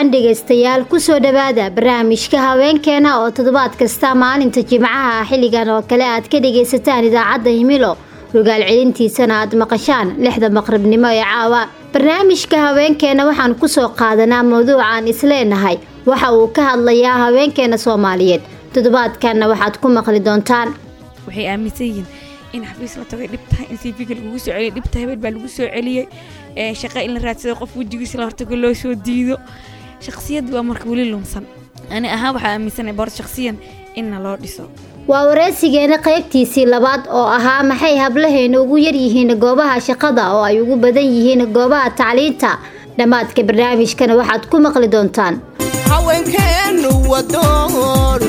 wacan dhegaystayaal kusoo dhowaada barnaamijka haweenkeena oo toddobaad kasta maalinta jimcaha xilligan oo kale aad ka dhagaysataan idaacadda himilo rogaal celintiisana aad maqashaan lixda maqribnimo ee caawa barnaamijka haweenkeena waxaan kusoo qaadanaa mawduucaan isleenahay waxa uu ka hadlayaa haweenkeena soomaaliyeed toddobaadkanna waxaad ku maqli doontaan waxay aaminsan yihiin in xafiis la tagay dhib tahay in cv-ga lagugu soo celiyay dhib tahay habeen baa lagu soo celiyey shaqa in la raadsado qof wejigiisa la hortago loo soo diido shakhsiyaddu waa marka weli lunsan ani ahaan waxaa aaminsanay boor shakhsiyan inna loo dhiso waa wareysigeena qaybtiisii labaad oo ahaa maxay hablaheena ugu yaryihiin goobaha shaqada oo ay ugu badan yihiin goobaha tacliinta dhammaadka barnaamijkana waxaad ku maqli doontaan haweenkeenu wadoon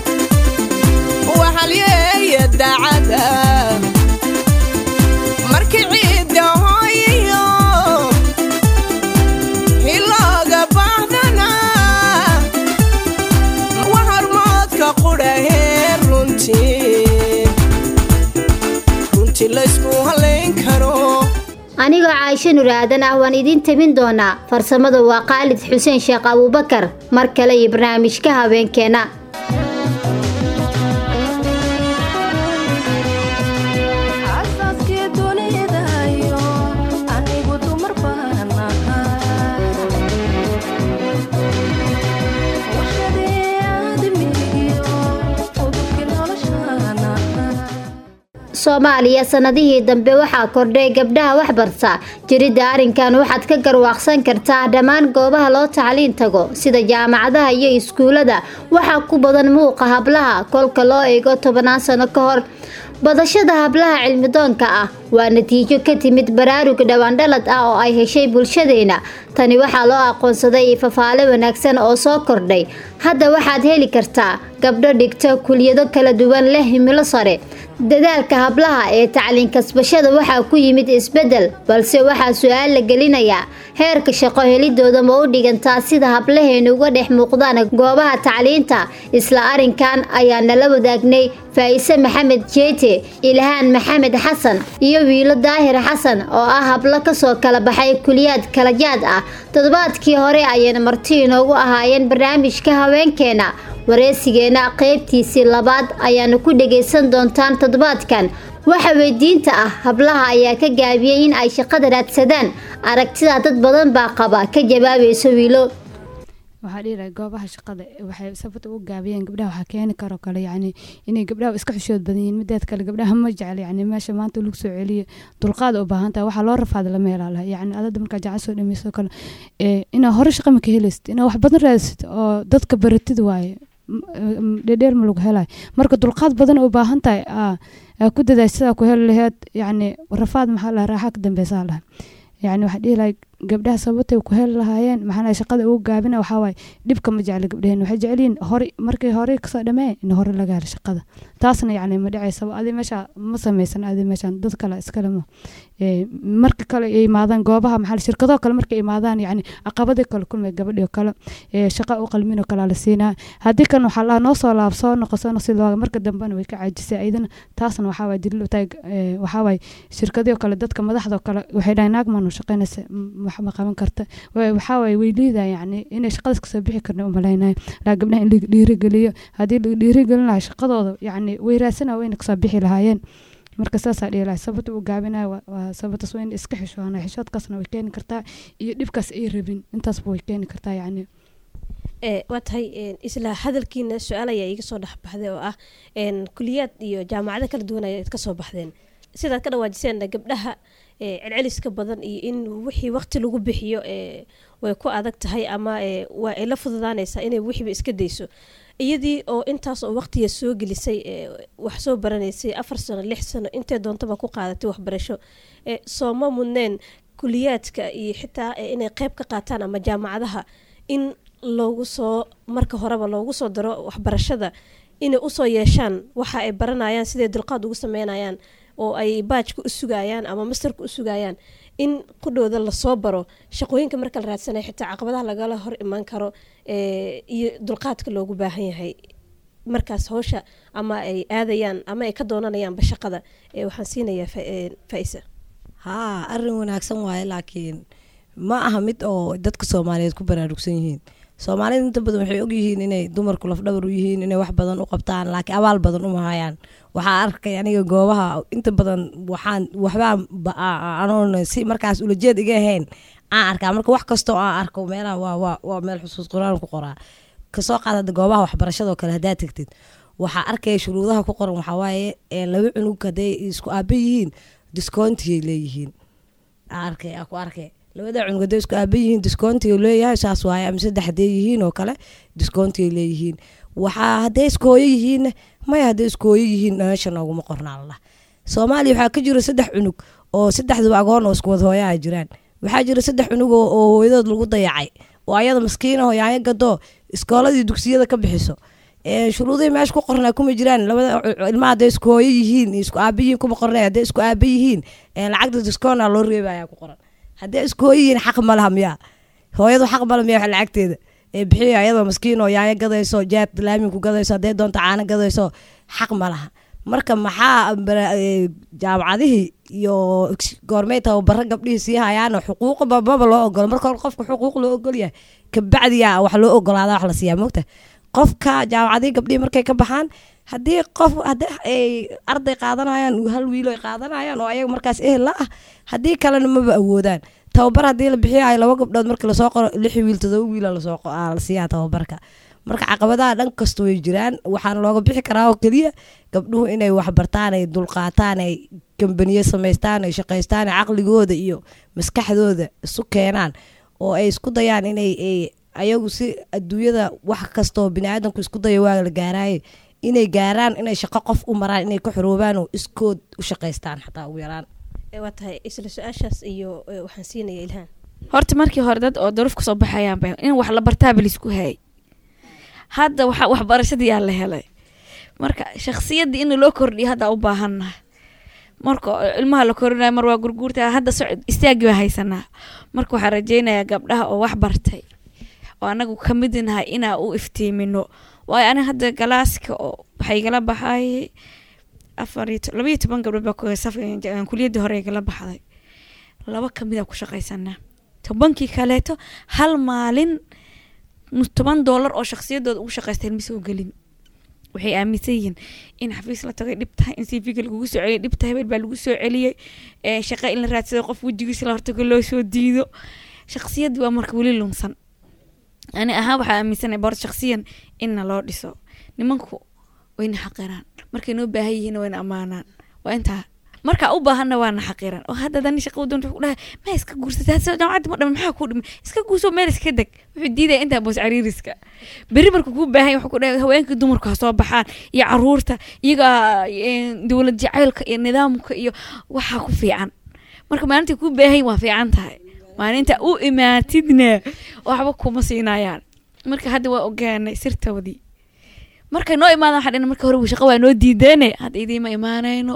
waxalyeeya daacada markii ciidda hooyiyo hilooga baahdana wa hormoodka qudhahee runtii runtii laysku halayn karo anigoo caaisho nur aadan ah waan idiin tabin doonaa farsamada waa khaalid xuseen sheekh abuubakar mar kale iyo barnaamijka haweenkeena soomaaliya sanadihii dambe waxaa kordhay gabdhaha waxbarta jiridda arrinkan waxaad ka garwaaqsan kartaa dhammaan goobaha loo tacliin tago sida jaamacadaha iyo iskuullada waxaa ku badan muuqa hablaha kolka loo eego tobanaan sano ka hor badashada hablaha cilmidoonka ah waa natiijo ka timid baraarug dhawaandhalad ah oo ay heshay bulshadeena tani waxaa loo aqoonsaday fafaale wanaagsan oo soo kordhay hadda waxaad heli kartaa gabdho dhigta kuliyado kala duwan leh himilo sare dadaalka hablaha ee tacliin kasbashada waxaa ku yimid isbeddel balse waxaa su-aal la gelinayaa heerka shaqo helidooda ma u dhigantaa sida hablaheena uga dhex muuqdaan goobaha tacliinta isla arrinkan ayaa nala wadaagnay faa'ise maxamed jeete ilhaan maxamed xasan iyo wiilo daahir xasan oo ah hablo kasoo kala baxay kuliyaad kalajaad ah toddobaadkii hore ayayna marti inoogu ahaayeen barnaamijka haweenkeena wareysigeena qaybtiisii labaad ayaana ku dhagaysan doontaan toddobaadkan waxa weydiinta ah hablaha ayaa ka gaabiyey in ay shaqada raadsadaan aragtida dad badan baa qaba ka jawaabayso wiilo waxaa dhihi goobaha shaqada waxay sababta ugu gaabiyeen gabdhaha waxaa keeni karo kale yacni inay gabdhaha iska xishood badan yihiin mideed kale gabdhaha ma jecel yacni meesha maanta lagu soo celiyo dulqaad u baahan tahay waxaa loo rafaada lama helaalaha yacni adada markaa jacan soo dhamayso kale inaa hore shaqa maka helaysid inaa wax badan raadsid oo dadka baratid waaye dhedheer ma lagu helayo marka dulqaad badan u baahan tahay ku dadaay sidaa ku heli laheed yacni rafaad maxaa laha raaxa ka dambeysaa laha yacni waxaa dhihi lahay gabdhaha sababtay ku heli lahaayeen maxaa shaqada ugu gaabina waxaa waaye dhibka ma jecla gabdhaheen waxay jecelyihin hore markii hore kasoo dhamee in hore laga helo shaqada taasna yacni ma dhacaysaba adi meesha ma sameysan adi meeshan dad kale iskale ma marka kale ay imaadaan goobaha maxaa shirkadoo kale markay imaadaan yacni caqabadii kale kulmay gabadhii kale shaqa u qalminoo kale la siinaa haddii kan waxaa lahaa noo soo laab soo noqo soo noqsi looga marka dambena way ka caajisay ayadana taasna waxaa waay daliil u tahay waxaa waay shirkadii kale dadka madaxdoo kale waxay dhahay naag maanu shaqaynaysa ma qaban karta waxaa waay way liidaa yacni inay shaqadaas kasoo bixi karna umalaynayo laa gabdhaha in laga dhiirigeliyo haddii laga dhiirigelin lahaa shaqadooda yacni way raadsana wayna kasoo bixi lahaayeen marka saasaa dhihi lahay sababta uu gaabinayo waa sababtaas waa in iska xishoona xishoodkaasna way keeni kartaa iyo dhibkaas ay rabin intaasba way keeni kartaa yacni waa tahay isla hadalkiina su-aal ayaa iiga soo dhexbaxday oo ah kuliyaad iyo jaamacado kala duwan ayaad kasoo baxdeen sidaad ka dhawaajiseen gabdhaha celceliska badan iyo in wixii waqti lagu bixiyo way ku adag tahay ama waa ay la fududaanaysaa inay wixiiba iska dayso iyadii oo intaas oo waqtiga soo gelisay wax soo baranaysay afar sano lix sano intee doontaba ku qaadatay waxbarasho sooma mudneen kuliyaadka iyo xitaa inay qeyb ka qaataan ama jaamacadaha in loogu soo marka horeba loogu soo daro waxbarashada inay usoo yeeshaan waxa ay baranayaan siday dulqaad ugu sameynayaan oo ay baajka u sugayaan ama mastarka u sugayaan in qudhooda lasoo baro shaqooyinka marka la raadsanaya xitaa caqabadaha lagala hor imaan karo iyo dulqaadka loogu baahan yahay markaas howsha ama ay aadayaan ama ay ka doonanayaanba shaqada waxaan siinayaa faisa haa arin wanaagsan waaye laakiin ma aha mid oo dadka soomaaliyeed ku baraarugsan yihiin soomaalida inta badan waxay ogyihiin inay dumarku lafdhabar u yihiin inay wax badan u qabtaan laakiin abaal badan uma hayaan waxaa arkay aniga goobaha inta badan waxaan waxbaa ba- a- anoon si markaas ulajeed iga ahayn aan arkaa marka wax kastoo aan arko meelaha waa waa waa meel xusuus quraan ku qoraa kasoo qaad hadda goobaha waxbarashadoo kale haddaad tegtid waxaa arkaya shuruudaha ku qoran waxaa waaye ee laba cunug hadday isku aaba yihiin discountiyay leeyihiin Aa arkay aa ku arkay labada cunug hadday isku aaba yihiin discountiga leeyahay saas waaye ama saddex hadday yihiin oo kale discountiga leeyihiin waxaa hadday isku hooyo yihiinna maya hadday isku hooyo yihiin meesha nooguma qornaa lallah soomaaliya waxaa ka jira saddex cunug oo saddexduba agoon oo isku wada hooyaha jiraan waxaa jira saddex cunug oo oo hooyadood lagu dayacay oo ayada maskiina oo yaanyo gadoo iskooladii dugsiyada ka bixiso Ee, shuruudihii meesha ku qornaa kuma jiraan labada cu- ilmaha hadday isku hooyo yihiin iyo isku aaba yihiin kuma qornay hadday isku aaba yihiin ee, lacagta discoona loo reebaya ku qoran hadday isku hooyo yihiin xaq ma laha miyaa hooyadu xaq male miyaa wax lacagteeda ee bixiyo ayadoo maskiin oo yaanyo gadayso jaad laaminku gadayso hadday doonto caano gadayso xaq ma laha marka maxaa bara- ee, jaamacadihii iyo goormay tababaro gabdhihii sii hayaano xuquuqba maba loo ogolo marka hore qofka xuquuq loo ogol yahay kabacdiyaa wax loo ogolaada wax la siiyaa mogta qofka jaamacadihii gabdhihii markay ka baxaan haddii qof haddii ay arday qaadanayaan hal wiilo ay qaadanayaan oo ayaga markaas ehel la ah haddii kalena maba awoodaan tababar haddii la bixiyayo laba gabdhood markii lasoo qoro lix wiil todoba wiila lasoo qo- aa la siiyaa tababarka marka caqabadaha dhan kasta way jiraan waxaana looga bixi karaa oo keliya gabdhuhu inay waxbartaan ay dulqaataan ay kambaniye samaystaan ay shaqaystaan ay caqligooda iyo maskaxdooda isu keenaan oo ay isku dayaan inay ay ayagu si adduunyada wax kastoo biniaadanku isku daya waa la gaaraaye inay gaaraan inay shaqo qof u maraan inay ka xoroobaan oo iskood u shaqaystaan xataa ugu yaraan Ee, waa tahay isla su-aashaas iyo ee, waxaan siinaya ilhaan horta markii hore dad oo daruuf kasoo baxayaan ba in wax la bartaaba laisku hayay hadda waxa waxbarashadii yaa la helay marka shakhsiyaddii in loo kordhiyo hadda u baahannaha marka ilmaha la korinayo mar waa gurguurta hadda socod istaagi baa haysanaa marka waxaa rajeynayaa gabdhaha oo wax bartay oo anagu ka mid nahay inaa u iftiimino waayo aniga hadda galaaska oo waxay igala baxay afar iyo to- laba iyo toban gabdhood baa ku- saf- kuliyaddii hore igala baxday laba kamid a ku shaqaysanaa tobankii kaleeto hal maalin nus toban doolar oo shakhsiyadooda ugu shaqaysteen mise gelin waxay aaminsan yihiin in xafiis la tagay dhib tahay in cv-ga lagugu soo celiyay dhib tahay hebel baa lagu soo celiyey ee, shaqo in la raadsado qof wejigiisa la hortago loo soo diido shakhsiyaddi waa marka weli lunsan ani ahaan waxaa aaminsanay boor shakhsiyan inna loo dhiso nimanku wayna xaqiraan markay noo baahan yihiin wayna ammaanaan waa intaa markaa u baahanna waana xaqiran oo hadda dani shaqa doonta wuxuu dhahay ma iska guursata hadda jaamacadda ma dhaman maxaa kuu dhimay iska guurso meel iska deg wuxuu diidaya intaa boos cariiriska berri marka kuu baahan yahay wuxuu ku dhahay haweenkii dumarku ha soo baxaan iyo caruurta iyaga eh, dowlad jacaylka iyo nidaamka iyo waxaa ku fiican marka maalintii kuu baahan yahay waa fiican tahay maalinta u imaatidna waxba kuma siinayaan marka hadda waa ogaanay sirtoodii markay noo imaadaan waxaa dhina marka hore shaqa waa noo diideene hadda idiima imaanayno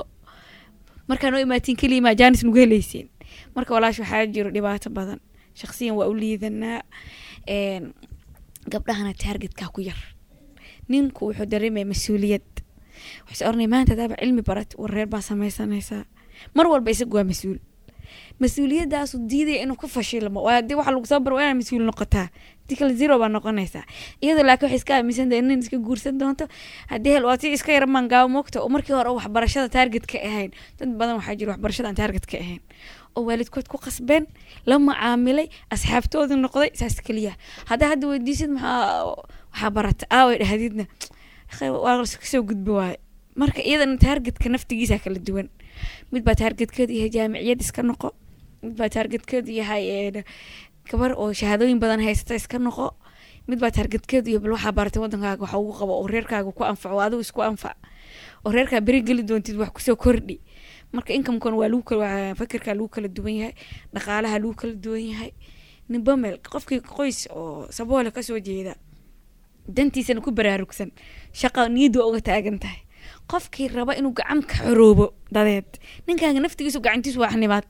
markaa noo imaatiin keliya maa jaanis nagu helaysiin marka walaash waxaa jiro dhibaato badan shaksiyan waa u liidanaa een, gabdhahana taargetkaa ku yar ninku wuxuu dareemaya mas-uuliyad waxay oranaya maanta hadaaba cilmi barat wareer baa sameysanaysaa mar walba isagu waa mas-uul mas-uuliyadaasu diidaya inuu ku fashilmo waa hadii waxa lagu soo baro waa inaad mas-uul noqotaa hadii kale zero baa noqonaysaa iyadoo laakiin waxay iska aaminsan tahay nin iska guursan doonto haddii hel waa si iska yara mangaabo moogta oo markii hore waxbarashada taarget ka ahayn dad badan waxaa jira waxbarashada aan taarget ka ahayn oo waalidkood ku qasbeen la macaamilay asxaabtooda noqday saas keliya haddaa hadda weydiisid maxaa waxaa barata aaway dhahdidna "Akhay, waa kasoo gudbi waaye marka iyadana taargetka naftigiisa kala duwan mid baa taargetkeedu yahay jaamiciyad iska noqo mid baa taargetkeedu yahay een, gabar oo shahaadooyin badan haysata iska noqo mid baa taargetkeedu yahay bal waxaa baratay wadankaaga waxa ugu qabo oo reerkaaga ku anfaco oo adigu isku anfac oo reerkaa beri geli doontid wax kusoo kordhi marka inkamkan waa lagu kala waa fakirkaa lagu kala duwan yahay dhaqaalaha lagu kala duwan yahay ninba meel qofkii qoys oo saboole kasoo jeeda dantiisana ku baraarugsan shaqa niyaddu waa uga taagan tahay qofkii raba inuu gacan ka xoroobo dadeed ninkaaga naftigiisu gacantiisu waa xanibaad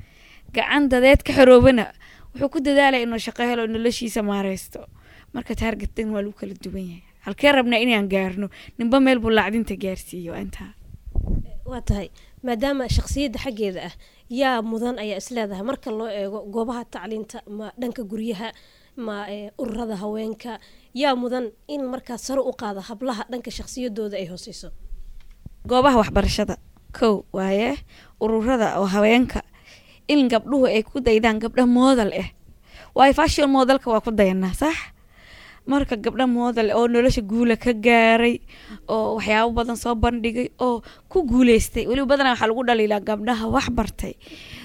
gacan dadeed ka xoroobana wuxuu ku dadaalaya inuu shaqo helo noloshiisa maareysto marka taargetan waa lagu kala duwan yahay halkee rabnaa inaan gaarno ninba meel buu lacdinta gaarsiiyo waa intaa waa tahay maadaama shakhsiyadda xaggeeda ah yaa mudan ayaa isleedahay marka loo eego goobaha tacliinta ma dhanka guryaha ma ee, ururada haweenka yaa mudan in markaa sare u qaada hablaha dhanka shakhsiyadooda ay hooseyso goobaha waxbarashada kow waaye ururada oo haweenka in gabdhuhu ay ku daydaan gabdha moodal ah waayo fashion moodalka waa ku dayanaa sax marka gabdha moodal oo nolosha guula ka gaaray oo waxyaabo badan soo bandhigay oo ku guuleystay weliba badanaa waxaa lagu dhaliilaa gabdhaha wax bartay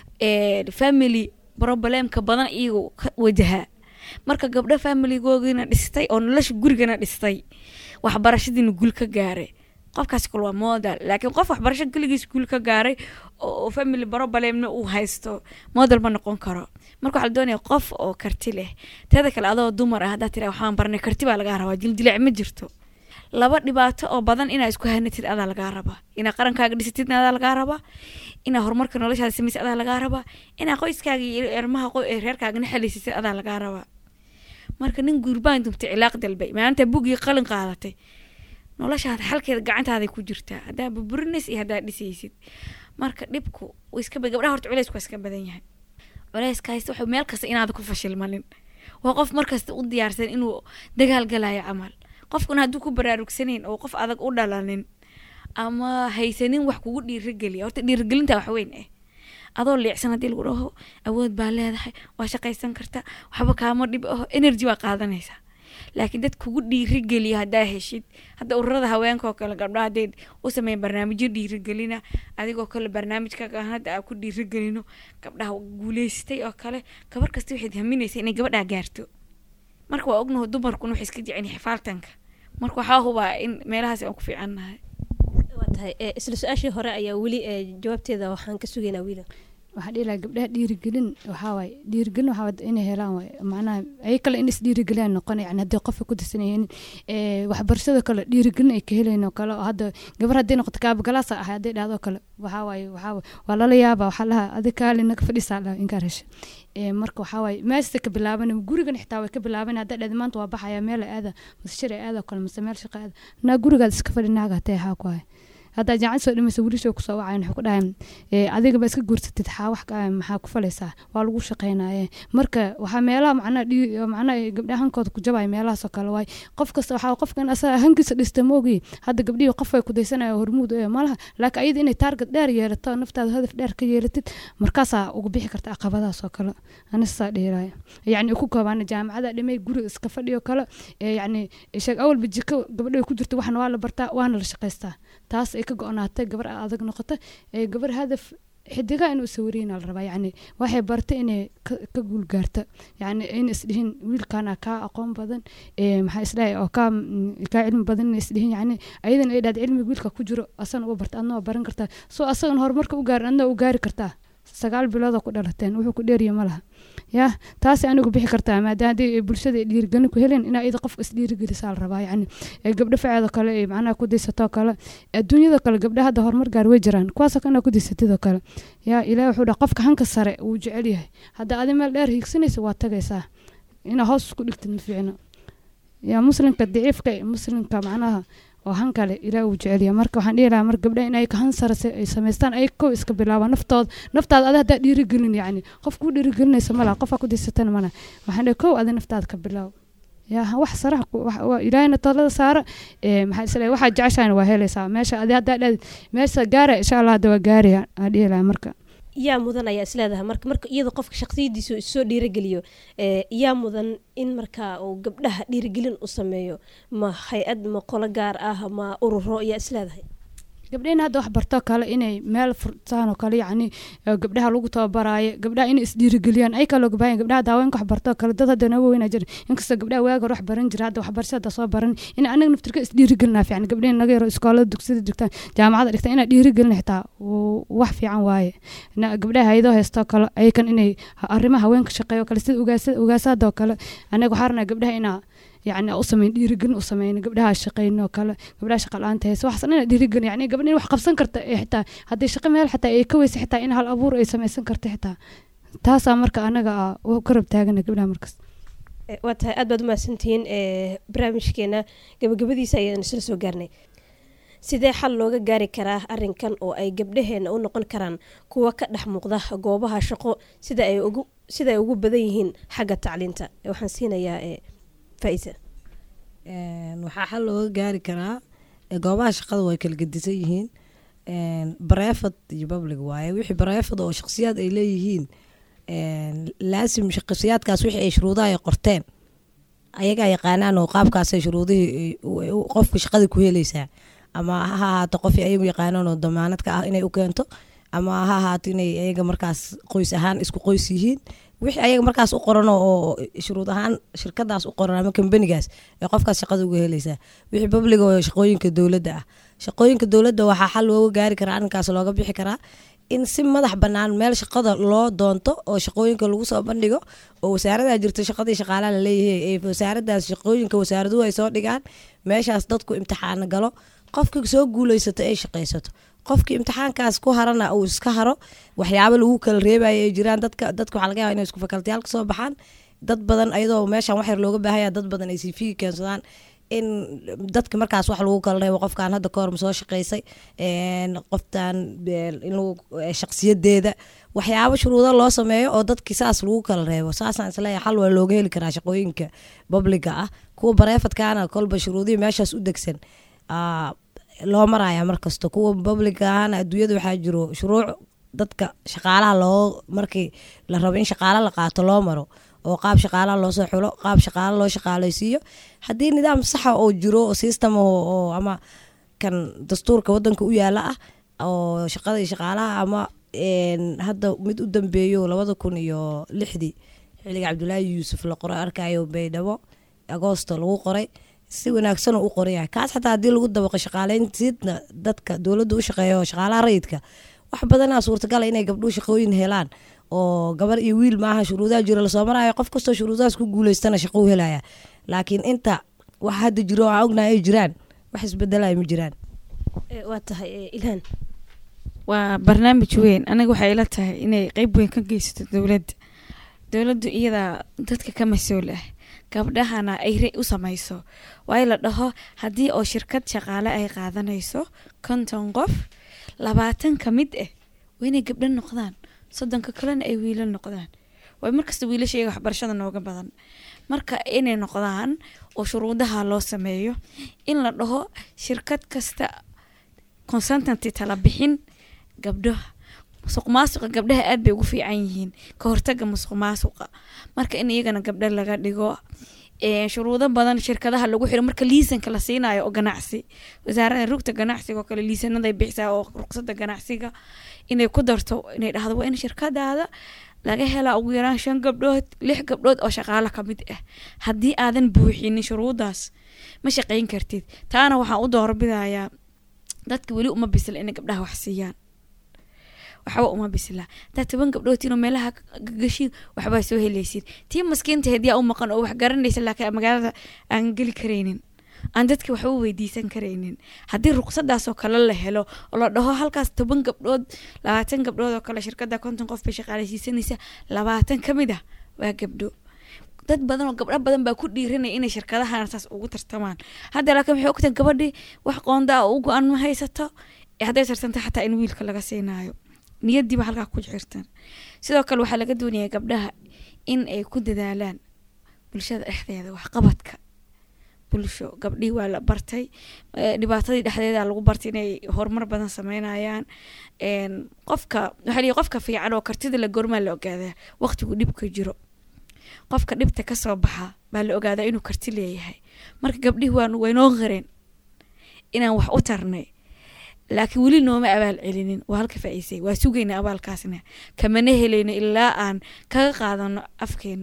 ee, family problemka badan iyagu ka wajahaa marka gabdha familigoogina dhistay oo nolosha gurigana dhistay waxbarashadiina guul ka gaaray qofkaas kale waa model laakiin qof waxbarasho keligiis guul ka gaaray oo oo family problemna uu haysto model ma noqon karo marka waxaa la doonaya qof oo karti leh teeda kale adoo dumar ah haddaa tira waxaan barnay karti baa lagaa rabaa jildilic ma jirto laba dhibaato oo badan inaa isku hanatid adaa lagaa rabaa inaa qarankaaga dhisatidna adaa lagaa rabaa inaa horumarka noloshaada samaysid adaa lagaa rabaa inaa qoyskaaga iyo ermaha qo- ee reerkaagana xalisisid adaa lagaa rabaa marka nin guurbaan dumtay cilaaq dalbay maalinta bugii qalin qaadatay noloshaada xalkeeda gacantaaday ku jirtaa haddaa burburinaysa iyo haddaa dhisaysid marka dhibku wuu iska ba- gabdhaha horta culeysku waa iska badan yahay culeyska haysta wuxuu meel kasta inaada ku fashilmanin waa qof markasta u diyaarsan inuu dagaal galayo camal qofkuna hadduu ku baraarugsanayn oo qof adag u dhalanin ama haysanin wax kugu dhiirigeliya horta dhiirigelinta wax weyn ah adoo leecsan haddii lagu dhaho awood baa leedahay waa shaqaysan karta waxba kaama dhib aho energy waa qaadanaysaa laakiin dad kugu dhiirigeliya haddaa heshid hadda ururada haweenka oo kale gabdhaha hadday u sameeyeen barnaamijyo dhiirigelina adigoo kale barnaamijkaaga hadda aa ku dhiirigelino gabdhaha guuleystay oo kale gabar kasta waxayd haminaysa inay gabadhaa gaarto marka waa ognaho dumarkuna waxay iska jecen xifaaltanka marka waxaa hubaa in meelahaas aan ku fiicannahay waa tahay ee, isla su-aashii hore ayaa weli ee, jawaabteeda waxaan ka sugaynaa wiila waxaa dhihi lahaa gabdhaha dhiirigelin waxaa waaye dhiirigelin waxaa wada inay helaan waaye macnaha ay kale in is dhiirigeliyaan noqon yani haddii qofka ku dirsanayeen ee waxbarashada kale dhiirigelin ay ka helayn oo kale oo hadda gabar hadday noqoto kaabagalaasa ahay hadday dhahdo kale waxaa waaye waxaa waaye waa lala yaaba waxaa laha adi kaali naga fadhisaa laha inkaa hesha ee marka waxaa waaye meesta ka bilaaban gurigan xitaa way ka bilaaban haddaa dhahda maanta waa baxaya meel ay aada mase shir ay aada oo kale mase meel shaqa aada naa gurigaad iska fadhi naaga hatee haa ku hay haddaa jaacad soo dhimaysa wiilashoo kusoo wacayan waxay ku dhahayn ee, adigaba iska guursatid xaa wax ka- maxaa ku falaysaa waa lagu shaqaynaye marka waxaa meelaha macnaha dhii- oo macnaha ay gabdhaha hankooda ku jabaya meelahaas oo kale waay qof kasta waxaa qofkan asaga hankiisa dhista moogi hadda gabdhihii qof ay ku daysanaya hormuud ee malaha laakiin ayada inay taarget dheer yeelato naftaada hadaf dheer ka yeelatid markaasaa uga bixi karta caqabadahaas oo kale anisaa dhiiraya yacni ku koobaan jaamacada dhimay guriga iska fadhiyo kale ee yacni sheeg awalba jiko gabadha ku jirta waxna waa la bartaa waana la shaqaystaa taas ay ka go-naatay gabar adag noqota ee gabar hadaf xidigaa inuu sawiriyna la rabaa yacni waxay bartay inay ka ka guul gaarta yacni ayna isdhihin wiilkaana kaa aqoon badan ee maxaa isdhahay oo kaa mm, kaa cilmi badan inay isdhihin yacni ayadana ay dhahda cilmiga wiilka ku jiro asana uga barta adna waa baran kartaa soo asagana horumarka u gaarin adna u gaari kartaa sagaal biloodoo ku dhalateen wuxuu ku dheeriya ma laha yaa taasi anigu bixi kartaa maadaama haddii ay bulshada ay dhiirigelin ku helin inaa iyada qofka isdhiirigelisaa la rabaa yacni ee gabdho faceedoo kale ay macnaha ku daysatoo kale adduunyada kale gabdha hadda horumar gaar way jiraan kuwaasoo kale inaa ku daysatidoo kale yaa ilaah wuxuu dhaha qofka hanka sare wuu jecel yahay hadda adi meel dheer hiigsanaysa waa tagaysaa inaa hoos isku dhigtid ma fiicno yaa muslimka daciifka eh, muslimka macnaha oo han kale ilaah uu jecel yahay marka waxaan dhihi lahaa mar gabdha in ay han sare se- ay samaystaan ay kow iska bilaabaan naftooda naftaada adi haddaa dhiirigelin yacni qof kuu dhiirigelinaysa malaha qofaa ku daysatana malaha waxaan dhihi kow adi naftaada ka bilaaw yaa wax saraha ku- wax- waa ilaahayna talada saara ee maxaa isleeyahay waxaad jeceshahayna waa helaysaa meesha adi haddaa dhahid meesha gaara insha allah hadda waa gaaraya aan dhihi lahaa marka yaa mudan ayaa isleedahay marka marka iyada qofka shaqsiyadiisa uu isoo dhiirigeliyo ee, yaa mudan in markaa uu gabdhaha dhiirigelin u sameeyo ma hay-ad ma qolo gaar ah ma ururo yaa isleedahay gabdhahina hadda wax bartoo kale inay meel furtaan oo kale yacni ee gabdhaha lagu tababaraayo gabdhaha inay isdhiirigeliyaan ay kaloo gabayan gabdhaha daaweenka wax bartoo kale dad hadda naga weynaa jira inkastoo gabdhaha waaga hore wax baran jira hadda waxbarasho hadda soo baran in anaga naftirka isdhiirigelinaa fiican gabdhahin naga yaro iskoolada dugsiyada dhigtaan jaamacada dhigtaan inaa dhiirigelin xitaa wuu- wax fiican waaye Na- gabdhaha hayadoo heystoo kale ayakan inay ha- arrimaha haweenka shaqeeyo kale sida ugaasa ugaasaadoo kale anaga waxaa rabnaa gabdhaha inaa yacni u sameyn dhiirigelin u sameyno gabdhaha shaqeyno kale gabdhaha shaqa la-aanta haysa waxaas dhan inaa dhiirigelin yacni gabdha in wax qabsan karta ee xitaa haddii shaqo meel xitaa ay ka weysa xitaa in hal abuur ay sameysan karta xitaa taasaa marka anaga ah u ka rab taagana gabdhaha markas Ee, waa tahay aad baad umahadsantihiin ee, barnaamijkeena gabagabadiisa ayaan isla soo gaarnay sidee xal looga gaari karaa arinkan oo ay gabdhaheena u noqon karaan kuwa ka dhex muuqda goobaha shaqo sida ay ugu siday ugu badan yihiin xagga tacliinta waxaan siinayaa eh, faa'iisa Een, waxaa xal looga gaari karaa ee, goobaha shaqada way kala gedisan yihiin bareefad iyo public waaye wixii bareefad oo shakhsiyaad ay leeyihiin een, laasim shakhsiyaadkaas wixii ay shuruudaha ay qorteen ayagaa yaqaanaan oo qaabkaasay shuruudihii ay- u- u- qofka shaqada ku helaysaa ama ha ahaato qofii ayagu yaqaanaan oo damaanad ka ah inay u keento ama ha ahaato inay ayaga markaas qoys ahaan isku qoys yihiin wixii ayaga markaas u qoran oo oo shuruud ahaan shirkadaas u qoran ama kambanigaas ee qofkaas shaqada uga helaysaa wixii public oo shaqooyinka dowladda ah shaqooyinka dowladda waxaa xal looga gaari karaa arrinkaas looga bixi karaa in si madax bannaan meel shaqada loo doonto oo shaqooyinka lagu soo bandhigo oo wasaaradaa jirto shaqadii shaqaalaha la leeyahay ee wasaaradaas shaqooyinka wasaaraduhu ay soo dhigaan meeshaas dadku imtixaano galo qofkii soo guuleysato ay shaqaysato qofkii imtixaankaas ku harana uu iska haro waxyaabo lagu kala reebayo ay jiraan dadka dadka waxaa laga yaaba inay isku fakaltiyaal kasoo baxaan dad badan ayadoo meeshan wax yar looga baahanya dad badan ay cv keensadaan in dadka markaas wax lagu kala reebo qofkan hadda kahor ma soo shaqaysay een, qoftan een, in lagu eh, shaqsiyadeeda waxyaabo shuruudo loo sameeyo oo dadki saas lagu kala reebo saasaan isleeyahay xal waa looga heli karaa shaqooyinka publiga ah kuwa bareefadkaana kolba shuruudihii meeshaas u degsan aa, loo maraya markasta kuwa publiga ahana adduunyada waxaa jiro shuruuc dadka shaqaalaha loo markii la rabo in shaqaalo la qaato loo maro oo qaab shaqaalaha loo soo xulo qaab shaqaalo loo shaqaalaysiiyo haddii nidaam saxa oo jiro oo system oo oo ama kan dastuurka wadanka u yaala ah oo shaqada iyo shaqaalaha ama een, hadda mid u dambeeyo labada kun iyo lixdii xilliga cabdulaahi yuusuf la qoray arkayo baydhabo agoosto lagu qoray si wanaagsan u qoraya kaas xataa haddii lagu dabaqo shaqaaleyntiidna dadka dowladda u shaqeeya oo shaqaalaha rayidka wax badanaa suurtagala inay gabdhuhu shaqooyin helaan oo gabar iyo wiil maaha shuruudaha jiro lasoo maraayo qof kastoo shuruudahaas ku guuleystana shaqo u helaya laakiin inta wax hadda jiro oo aan ognahay ay jiraan wax isbedelaya ma jiraan Eh, waa tahay eh, ilhaan waa barnaamij weyn aniga waxay ila tahay inay qeyb weyn ka geysato dowladda dowladdu iyadaa dadka ka mas-uul ah gabdhahana ay re u samayso waayo la dhaho haddii oo shirkad shaqaale ay qaadanayso konton qof labaatan ka mid ah waa inay gabdho noqdaan soddonka kalena ay wiilo noqdaan waay markasta wiilasha iyaga waxbarashada nooga badan marka inay noqdaan oo shuruudaha loo sameeyo in la dhaho shirkad kasta consultanty tala bixin gabdho musuq maasuqa gabdhaha aad bay ugu fiican yihiin ka hortaga musuq maasuqa marka in iyagana gabdho laga dhigo ee, shuruudo badan shirkadaha lagu xiro marka liisanka la siinayo oo ganacsi wasaarada rugta ganacsiga oo kale liisanaday bixisaa oo ruqsada ganacsiga inay ku darto inay dhahdo waa in shirkadaada laga helaa ugu yaraan shan gabdhood lix gabdhood oo shaqaalo ka mid ah haddii aadan buuxinin shuruudaas ma shaqayn kartid taana waxaan u doorbidayaa dadka weli uma bisla inay gabdhaha wax siiyaan waxba uma bisla hadaa toban gabdhood inuu meelaha gagashiin waxbaa soo helaysid tii maskiinta hediyaa u maqan oo wax garanaysa laakiin magaalada aan geli karaynin aan dadka waxba u weydiisan karaynin haddii ruqsadaasoo kale la helo oo la dhaho halkaas toban gabdhood labaatan gabdhood oo kale shirkada konton qof bay shaqaalaysiisanaysa labaatan ka mid ah waa gabdho dad badan oo gabdho badan baa ku dhiiranaya inay shirkadahan saas ugu tartamaan hadda laakiin waxay ogtahay gabadhii wax qoondaa oo u go-an ma haysato ee hadday tartanta xataa in wiilka laga siinayo niyadiiba halkaa ku jirtan sidoo kale waxaa laga doonayaa gabdhaha in ay ku dadaalaan bulshada dhexdeeda waxqabadka bulsho gabdhihii waa la bartay eh, dhibaatadii dhexdeeda lagu bartay inay horumar badan sameynayaan een, qofka waxaa lihi qofka fiican oo kartida la gormaa la ogaadaa waqtigu dhibka jiro qofka dhibta kasoo baxa baa la ogaadaa inuu karti leeyahay marka gabdhihii waan waynoo qareen inaan wax u tarnay laakiin weli nooma abaal celinin waa halka faa'iisay waa sugayna abaalkaasna kamana helayno ilaa aan kaga qaadano afkeena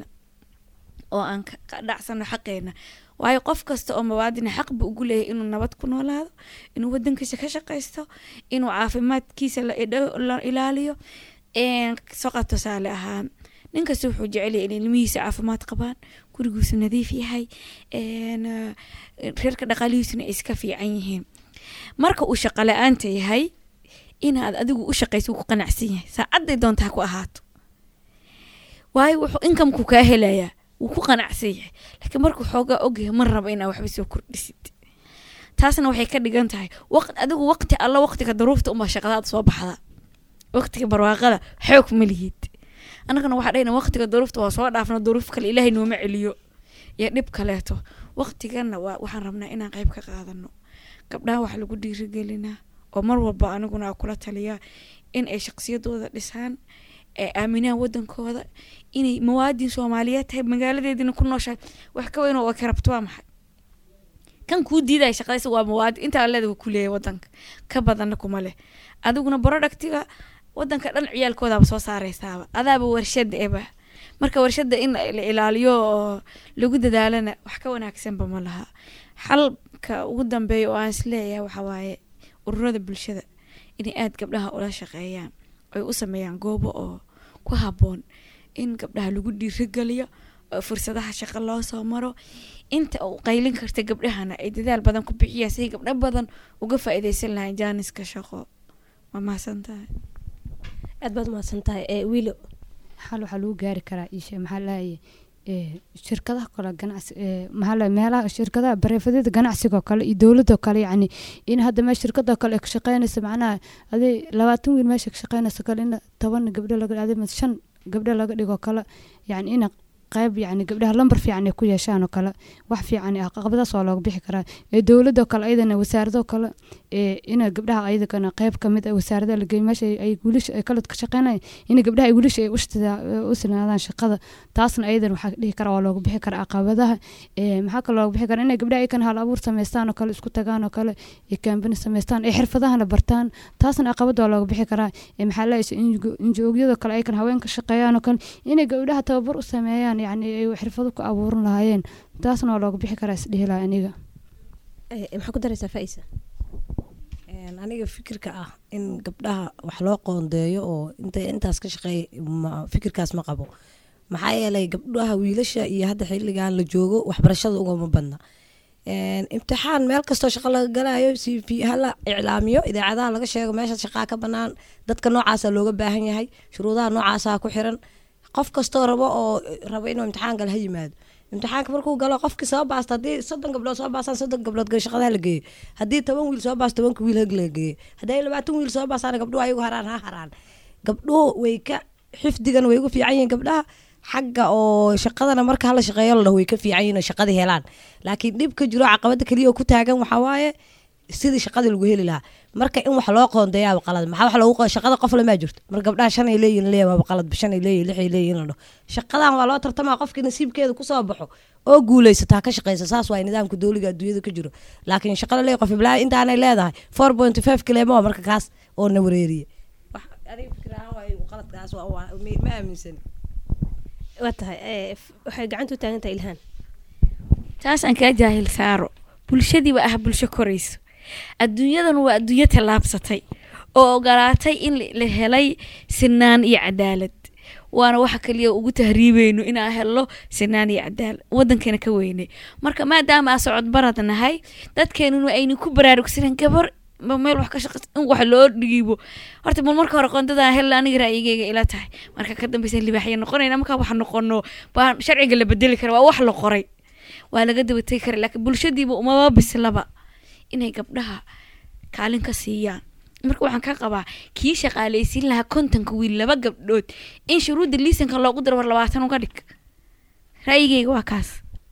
oo aan ka ka dhacsano xaqeena waayo qof kasta oo mawaadina xaq buu ugu leeyahay inuu nabad ku noolaado inuu wadankiisa ka shaqaysto inuu caafimaadkiisa la idho- la ilaaliyo een, soqa tusaale ahaan nin kasta wuxuu jecel yahay in ilmihiisa caafimaad qabaan gurigiisu nadiif yahay een, eh, reerka dhaqaalihiisuna ay iska fiican yihiin marka uu shaqo la-aanta yahay inaad adigu u shaqayso wuu ku qanacsan yahay saacaday doonta ha ku ahaato waayo wuxuu inkamku kaa helayaa wuu ku qanacsan yahay laakiin markuu xoogaa ogyahay ma raba inaa waxba soo kordhisid taasna waxay ka dhigan tahay waq adigu waqti alla waqtiga daruufta uma shaqadaad soo baxda waqtiga barwaaqada xoog ma lihid annagana waxaa dhahayna waqtiga duruufta waa soo dhaafna duruuf kale ilaahay nooma celiyo iyo dhib kaleeto waqtiganna waa waxaan rabnaa inaan qayb ka qaadano gabdhaha wax lagu dhiirigelinaa oo mar walba aniguna kula taliyaa in ay shaqsiyadooda dhisaan ee aaminaan wadankooda inay muwaadin soomaaliyeed tahay magaaladeedina ku nooshahay wax ka weyn oo ka rabto waa maxay kan kuu diidaya shaqadaysa waa muwaadin intaa leeda ku leeyahay wadanka ka badanna kuma leh adiguna productiga wadanka dhan ciyaalkoodaaba soo saareysaaba adaaba warshada eba marka warshada in la ilaaliyo oo lagu dadaalana wax ka wanaagsanba ma laha xalka ugu dambeeya oo aan isleeyahay waxaa waaye ururada bulshada inay aada gabdhaha ula shaqeeyaan ay u sameeyaan goobo oo ku haboon in gabdhaha lagu dhiirigeliyo oo fursadaha shaqo loo soo maro inta uu qaylin karta gabdhahana ay dadaal badan ku bixiyaan siday gabdho badan uga faa-ideysan lahayn jaaniska shaqo waa mahadsan tahay aad baad mahadsan tahay ee wiilo xal waxaa lagu gaari karaa ishe maxaa lahaye shirkadaha kale ganacsi maxaa lahaye meelaha shirkadaha bareefadada ganacsiga oo kale iyo dowladoo kale yacni in hadda meel shirkadoo kale ay ka shaqeynaysa macnaha aday labaatan wiil meesha ka shaqeynaysa kale in toban gabdho laga aday shan gabdho laga dhigo kale yacni ina qayb yani gabdhaha lambar fiican ay ku yeeshaan oo kale wax fiican ah caqabadaas waa looga bixi karaa ee dowladoo kale ayadana wasaaradoo kale ee ina gabdhaha ayadana qayb kamid ah wasaaradaha la geeyo meesha ay wiilasha ay kala ka shaqeynayaan in gabdhaha ay wiilasha ay u sinaadaan shaqada taasna ayadana waxaa dhihi karaa waa looga bixi karaa caqabadaha ee maxaa kale looga bixi karaa inay gabdhaha ay kan hal abuur samaystaan oo kale isku tagaan oo kale ee kaambani samaystaan ee xirfadahana bartaan taasna caqabad waa looga bixi karaa ee maxaa la injoogyadoo kale ay kan haweenka shaqeeyaan oo kale inay gabdhaha tababar u sameeyaan yani ay xirfado ku abuuran lahaayeen taasna waa looga bixi karaa isdhihi laha aniga maxaa ku daraysaa faisa aniga fikirka ah in gabdhaha wax loo qoondeeyo oo inta intaas ka shaqeey fikirkaas ma qabo maxaa yeelay gabdhaha wiilasha iyo hadda xilligan la joogo waxbarashada ugama badna imtixaan meel kastoo shaqo laga galayo c v hala iclaamiyo idaacadaha laga sheego meesha shaqaa ka banaan dadka noocaasa looga baahan yahay shuruudaha noocaasa ku xiran qof kastoo rabo oo rabo inuu imtixaan gala ha yimaado imtixaanka markuu galo qofkii soo baasta haddii soddon gabdhood soo baastaan soddon gabdhood shaqadaha la geeyo haddii toban wiil soo baasta tobanka wiil hag la geeyo haddii labaatan wiil soo baastaan gabdhuhu ayagu haraan ha haraan gabdhuhu way ka xifdigan way ugu fiican yihiin gabdhaha xagga oo shaqadana marka hala shaqeeyo la dhaho way ka fiican yihiin oo shaqada helaan laakiin dhib ka jiro caqabada keliya oo ku taagan waxaa waaye sidii shaqadii lagu heli lahaa marka in wax loo qoondeeyaaba qalad maxaa wax loogu shaqada qof lamaa jirto marka gabdhaha shan ay leeyihin leeyahay waaba qalad shan ay leeyihin lix ay leeyihin la dhaho shaqadan waa loo tartamaa qofkii nasiibkeeda kusoo baxo oo guulaysataa ka shaqeysa saas waa nidaamka dowliga adduunyada ka jiro laakiin shaqada leeyahay qof iblaa intaanay leedahay four point five kileemo marka kaas oo na wareeriye adiga fikir ahaan waa qaladkaas ma aaminsani waa tahay waxay gacanta u taagan tahay ilhaan taas aan kaa jaahil saaro bulshadiiba ah bulsho korayso adduunyadan waa adduunyo tallaabsatay oo ogolaatay in la helay sinaan iyo cadaalad waana waxa kaliya ugu tahriibeyno inaan helno sinaan iyo cadaalad wadankeena ka weynay marka maadaama aa socod barad nahay dadkeenuna aynu ku baraarugsanen gabar meel wax ka shaqeys in wax loo dhiibo horta bal marka hore qoondadan hel aniga ra'yigeyga ila tahay marka ka dambeysa libaaxya noqonayna markaa wax noqono baa sharciga la bedeli kara waa wax la qoray waa laga dabategi kara laakiin bulshadiiba umaba bislaba inay gabdhaha kaalin ka siiyaan marka waxaan ka qabaa kii shaqaaleysiin lahaa kontonka wiil laba gabdhood in shuruudda liisanka loogu daro war labaatan uga dhig ra'yigeyga waa kaas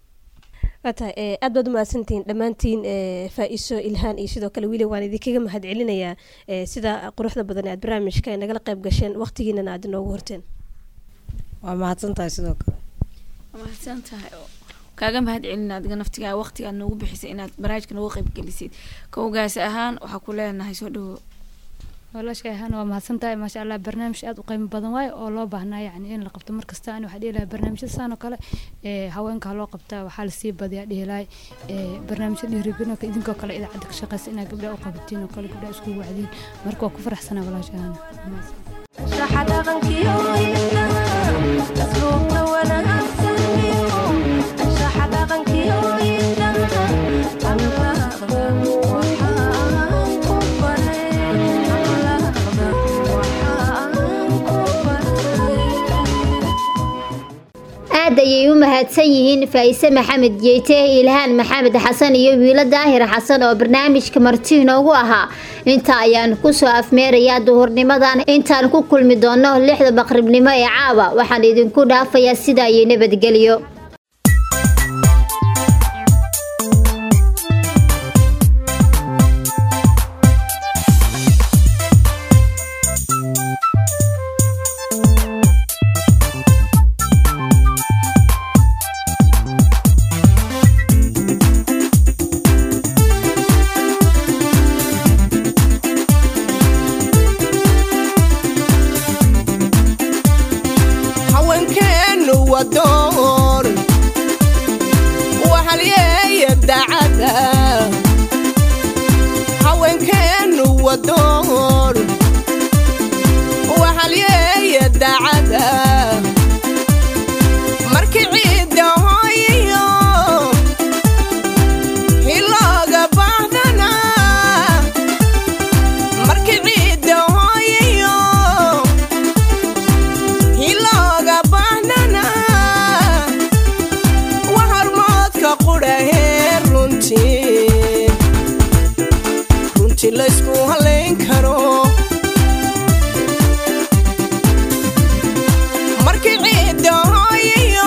waa tahay aad baad umahadsantihiin dhammaantiin faa-iso ilhaan iyo sidoo kale wili waan idinkaga mahad celinayaa sida quruxda badan ee aad barnaamijka ay nagala qayb gasheen waqtigiinana aad inoogu horteen waa mahadsan tahay sidoo kale waa mahadsan tahay kaaga mahad celina adiga naftigaa waqtiga aad noogu bixisay inaad barnaamijka noogu qayb gelisid kowgaas ahaan waxaa ku leenahay soo dhawo walaashay ahaan waa mahadsan tahay maasha allah barnaamij aada u qiimo badan waayo oo loo baahnaa yacni in la qabto markasta ani waxaa dhihi lahay barnaamijyada saan oo kale ee haweenka ha loo qabtaa waxaa lasii badiyaa dhihi lahay ee barnaamijya dhiirigelinka idinkoo kale idaacadda ka shaqeysa inaad gabdhaha u qabatiin oo kale gabdhaha iskugu wacdiin marka waa ku faraxsanaa walaashay ahaan aad ayay u mahadsan yihiin faa'ise maxamed jeyte ilhaan maxamed xasan iyo wiilo daahir xasan oo barnaamijka marti inoogu ahaa inta ayaan kusoo afmeerayaa duhurnimadan intaan ku kulmi doono lixda maqribnimo ee caawa waxaan idinku dhaafayaa sidaa iyo nabadgelyo haweenkeennu waa door waxalyeeya dacada haweenkeennu waa door waxalyeeya dacada markii ciidda hooyiyo hilooga baahdana markii ciidda hooyiyo hilooga baahnana wa hormoodka qudhahee runtii runtii laysku halayn karo markii ciidda hooyiyo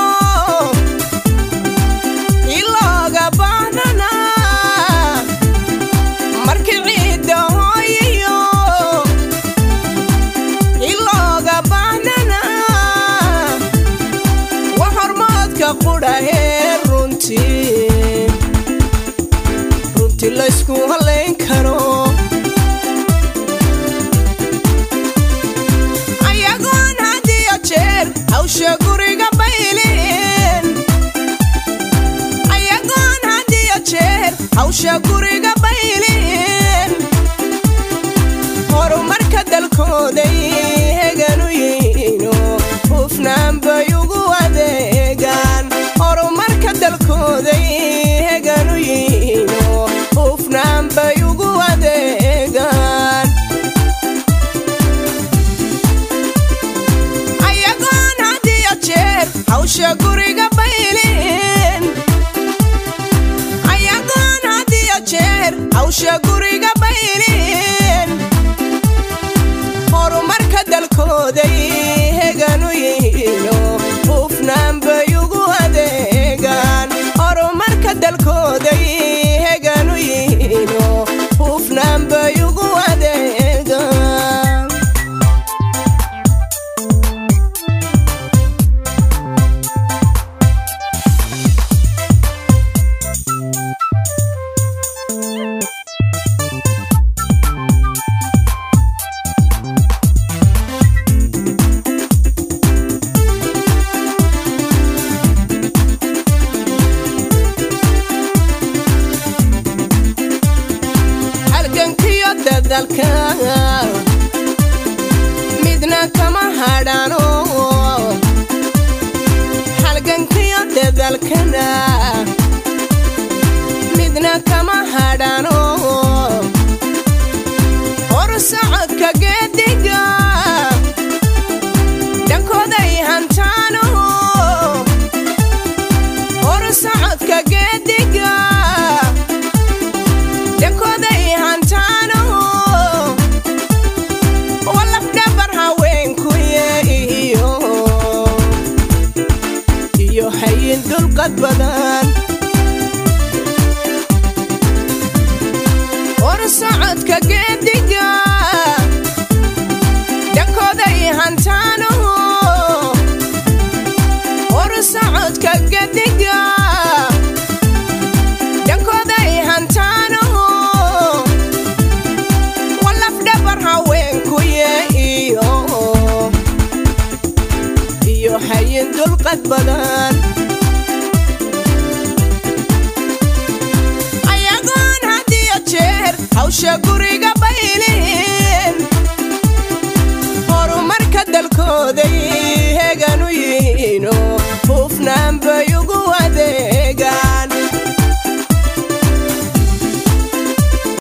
hilooga baahnana markii ciidda hooyiyo ilooga baahnana wa hormoodka qudhahee runtii runtii laysku halayn karo ayagoon hadiyo jeer hawsha guriga baylin ayagoon hadiyo jeer hawsha guriga baylin horumarka dalkooday heganu yiino hufnaan bay ugu adeegaan horumarka dalkooday heganu yiino hufnaan bay ugu adeegaan ayagoon hadiyo jeer hawsha guriga baylin ayagoon hadiyo jeer hawsha guriga baylin horumarka dalkooday heganu yiino hufnaan bay ugu adeegaan horumarka dalkooday heganu yiino hufnaan bay ugu adeegaan halgankiyo dadalka midna kama hadhano halgankiyo dadalkana midna kama hadhano hor socodka geediga dhankooday hantaano hor socodka geediga dhankooday hantaano walafdhabar haweenkuye iyo iyo hayin dulqad badan hor socodka geediga dhankooday hantaano hor socodka geediga dhankooday hantaano walafdhabar haweenkuye iyo iyo hayin dulqad badan ayagoon hadiyo jeer hawsha guri